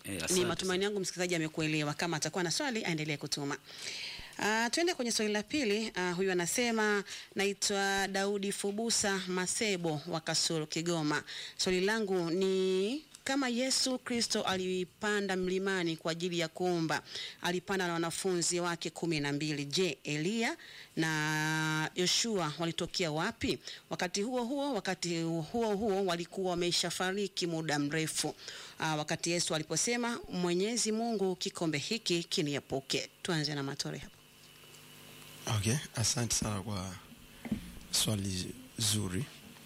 Eh, Ni asante matumaini yangu msikilizaji amekuelewa. Kama atakuwa na swali aendelee kutuma. Uh, tuende kwenye swali la pili. Uh, huyu anasema naitwa Daudi Fubusa Masebo wa Kasulu, Kigoma. Swali langu ni kama Yesu Kristo alipanda mlimani kwa ajili ya kuomba, alipanda na wanafunzi wake kumi na mbili. Je, Eliya na Yoshua walitokea wapi? Wakati huo huo, wakati huo huo walikuwa wameshafariki muda mrefu. Aa, wakati Yesu aliposema Mwenyezi Mungu, kikombe hiki kiniepuke. Tuanze na Matore hapo. Okay, asante sana kwa swali zuri.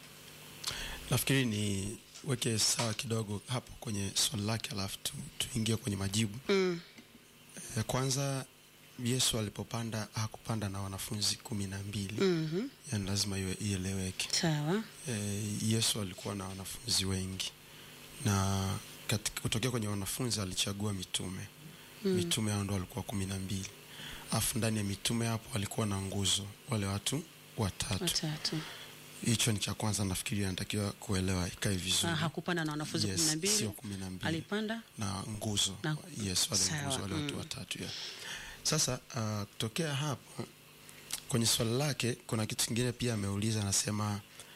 Nafikiri ni weke sawa kidogo hapo kwenye swali lake, alafu tu, tuingie kwenye majibu. Mm. E, kwanza Yesu alipopanda hakupanda na wanafunzi kumi na mbili. Mhm. Yani lazima iwe ieleweke. Sawa. E, Yesu alikuwa na wanafunzi wengi na katika, kutokea kwenye wanafunzi alichagua mitume Mm. mitume hao ndo walikuwa kumi na mbili alafu ndani ya mitume hapo walikuwa na nguzo wale watu watatu Watatu. hicho ni cha kwanza nafikiri anatakiwa kuelewa ikae vizuri Ah, hakupanda na wanafunzi Yes, kumi na mbili. sio kumi na mbili. Alipanda na nguzo Na- yes wale Sawa, nguzo wale watu mm. watatu ya. sasa uh, kutokea hapo kwenye swali lake kuna kitu kingine pia ameuliza anasema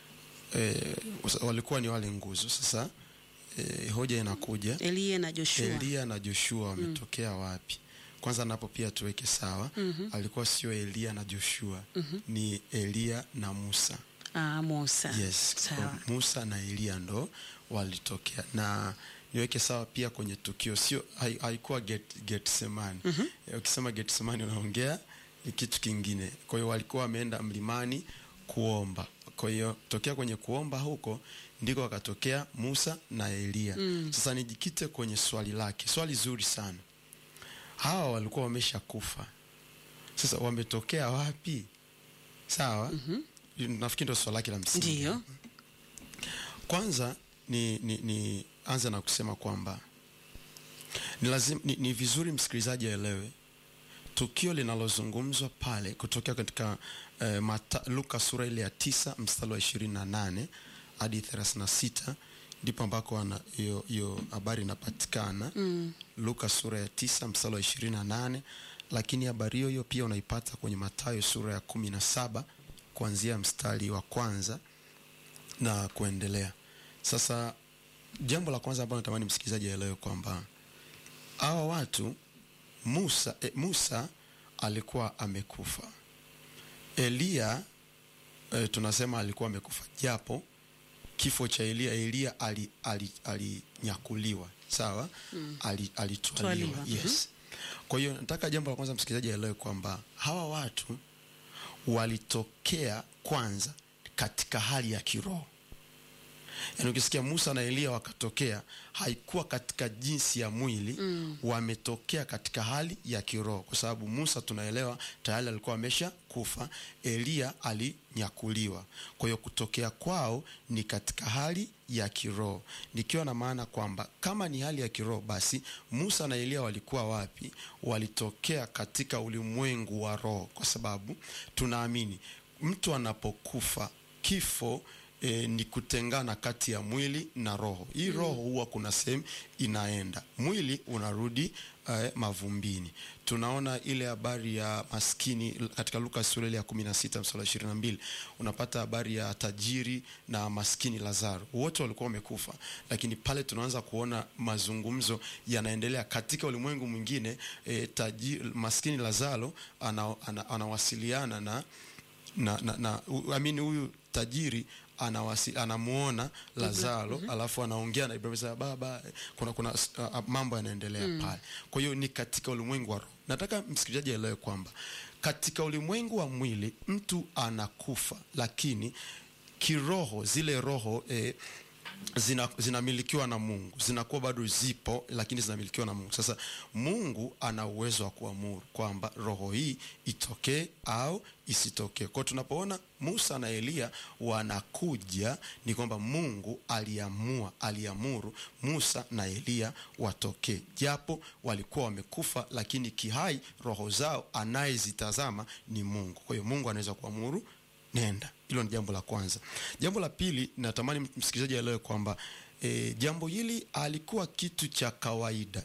eh, walikuwa ni wale nguzo sasa eh, hoja inakuja Eliya na Joshua. Eliya na Joshua wametokea wapi? Kwanza napo pia tuweke sawa. Mhm. Alikuwa sio Eliya na Joshua, ni Eliya na Musa. Ah, Musa. Yes, Sawa. Musa na Eliya ndo walitokea, na niweke sawa pia kwenye tukio, sio hai- haikuwa get, Getsemani. Eh, Ukisema Getsemani unaongea ni kitu kingine. Kwa hiyo walikuwa wameenda mlimani kuomba. Kwa hiyo tokea kwenye kuomba huko ndiko wakatokea Musa na Eliya. Sasa nijikite kwenye swali lake, swali zuri sana. Hawa walikuwa wamesha kufa, sasa wametokea wapi? Sawa, nafikiri ndo swali lake la msingi. Ndiyo. Kwanza ni, ni, ni anza na kusema kwamba ni, lazim, ni, ni vizuri msikilizaji aelewe tukio linalozungumzwa pale kutokea katika eh, mata, Luka sura ile ya tisa mstari wa ishirini na nane hadi thelathini na sita ndipo ambako ana- hiyo hiyo habari inapatikana mm. Luka sura ya tisa mstari wa ishirini na nane lakini habari hiyo hiyo pia unaipata kwenye Mathayo sura ya kumi na saba kuanzia mstari wa kwanza na kuendelea. Sasa jambo la kwanza ambalo natamani msikilizaji aelewe kwamba hawa watu Musa, eh, Musa alikuwa amekufa. Eliya eh, tunasema alikuwa amekufa japo kifo cha Eliya Eliya ali- ali- alinyakuliwa sawa ali, alitwaliwa Twaliwa, yes. Kwa hiyo nataka jambo la kwanza msikilizaji aelewe kwamba hawa watu walitokea kwanza katika hali ya kiroho. Yaani ukisikia Musa na Eliya wakatokea, haikuwa katika jinsi ya mwili mm. Wametokea katika hali ya kiroho, kwa sababu Musa tunaelewa tayari alikuwa amesha kufa, Eliya alinyakuliwa. Kwa hiyo kutokea kwao ni katika hali ya kiroho, nikiwa na maana kwamba kama ni hali ya kiroho, basi Musa na Eliya walikuwa wapi? Walitokea katika ulimwengu wa roho, kwa sababu tunaamini mtu anapokufa kifo e, ni kutengana kati ya mwili na roho. Hii roho huwa kuna sehemu inaenda, mwili unarudi eh, mavumbini. Tunaona ile habari ya maskini katika Luka sura ile ya 16 mstari wa 22, unapata habari ya tajiri na maskini Lazaro, wote walikuwa wamekufa, lakini pale tunaanza kuona mazungumzo yanaendelea katika ulimwengu mwingine. E, tajiri, maskini Lazaro ana, ana, anawasiliana na na, na, na u- amini huyu tajiri anawasi, anamuona Lazaro alafu anaongea na Ibrahim sasa, baba kuna kuna uh, mambo yanaendelea pale. Kwa hiyo ni katika ulimwengu wa roho. Nataka msikilizaji aelewe kwamba katika ulimwengu wa mwili mtu anakufa, lakini kiroho zile roho eh, zina zinamilikiwa na Mungu, zinakuwa bado zipo, lakini zinamilikiwa na Mungu. Sasa Mungu ana uwezo wa kuamuru kwamba roho hii itokee au isitokee. Kwa hiyo tunapoona Musa na Eliya wanakuja, ni kwamba Mungu aliamua, aliamuru Musa na Eliya watokee, japo walikuwa wamekufa, lakini kihai roho zao anayezitazama ni Mungu. Kwa hiyo Mungu anaweza kuamuru nenda. Hilo ni jambo la kwanza. Jambo la pili, natamani msikilizaji aelewe kwamba e, jambo hili alikuwa kitu cha kawaida,